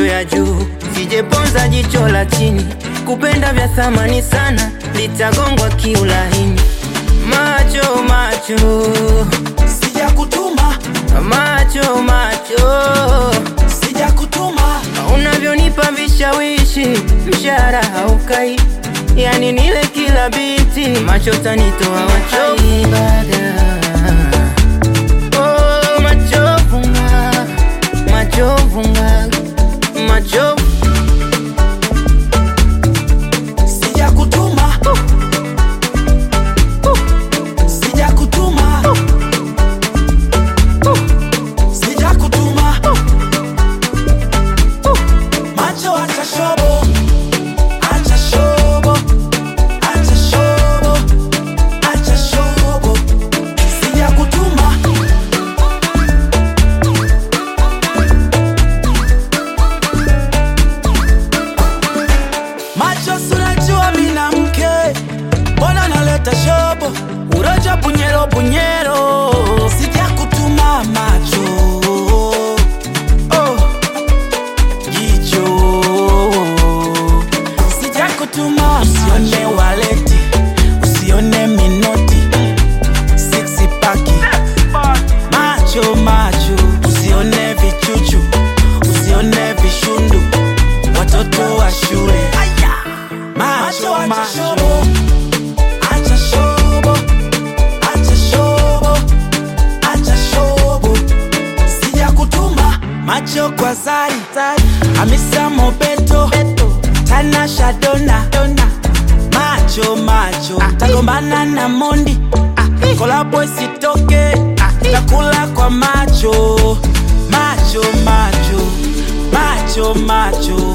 macho ya juu, sijeponza jicho la chini. Kupenda vya thamani sana, litagongwa kiulahini. Macho macho sijakutuma macho macho, sijakutuma unavyonipa vishawishi, mshahara haukai, yani nile kila biti, macho tanitoa wachovu Oh, machovu nga, machovu nga, machovu sijakutuma sijakutuma sijakutuma macho acha shobo acha shobo acha shobo acha shobo sijakutuma macho sunajua mina mke mbona naleta shobo uroja bunyero bunyero sijakutuma macho oh. jicho sijakutuma usione waleti usione minoti siksi paki macho macho usione vichuchu usione vishundu watoto wa shule macho macho acha shobo acha shobo acha shobo sijakutuma macho kwa zari hamisa mobeto tanasha dona macho macho tagombana na mondi kolabo isitoke takula kwa macho macho macho macho macho